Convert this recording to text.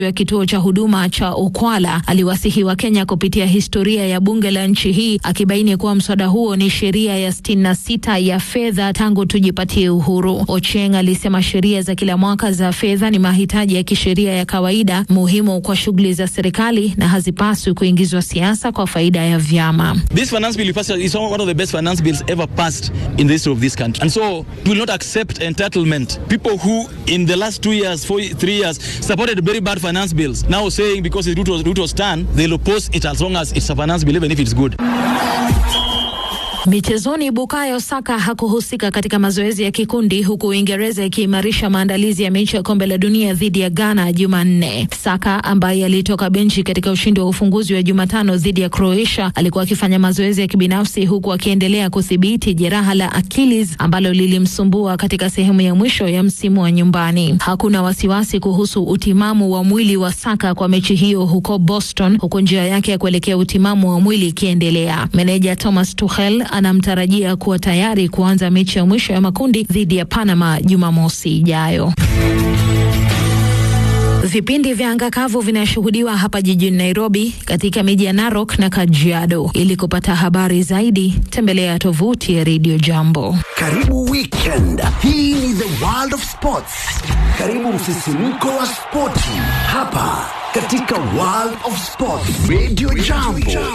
ya kituo cha huduma cha Okwala aliwasihi wa Kenya kupitia historia ya bunge la nchi hii, akibaini kuwa mswada huo ni sheria ya sitini na sita ya fedha tangu tujipatie uhuru. Ocheng alisema sheria za kila mwaka za fedha ni mahitaji ya kisheria ya kawaida muhimu kwa shughuli za serikali na hazipaswi kuingizwa siasa kwa faida ya vyama. This finance bill is one of the best finance bills ever passed in the history of this country. And so we will not accept entitlement. People who in the last two years, four, three years supported very bad finance bills now saying because the route was, route was done, they'll oppose it as long as it's a finance bill, even if it's good. Michezoni, Bukayo Saka hakuhusika katika mazoezi ya kikundi huku Uingereza ikiimarisha maandalizi ya mechi ya kombe la dunia dhidi ya Ghana Jumanne. Saka ambaye alitoka benchi katika ushindi wa ufunguzi wa Jumatano dhidi ya Croatia alikuwa akifanya mazoezi ya kibinafsi huku akiendelea kudhibiti jeraha la Achilles ambalo lilimsumbua katika sehemu ya mwisho ya msimu wa nyumbani. Hakuna wasiwasi kuhusu utimamu wa mwili wa Saka kwa mechi hiyo huko Boston, huku njia yake ya kuelekea utimamu wa mwili ikiendelea. Meneja Thomas Tuchel anamtarajia kuwa tayari kuanza mechi ya mwisho ya makundi dhidi ya Panama Jumamosi ijayo. Vipindi vya anga kavu vinashuhudiwa hapa jijini Nairobi, katika miji ya Narok na Kajiado. Ili kupata habari zaidi, tembelea tovuti ya Radio Jambo. Karibu weekend. Hii ni the world of sports. Karibu msisimko wa spoti hapa katika world of sports. Radio Jambo.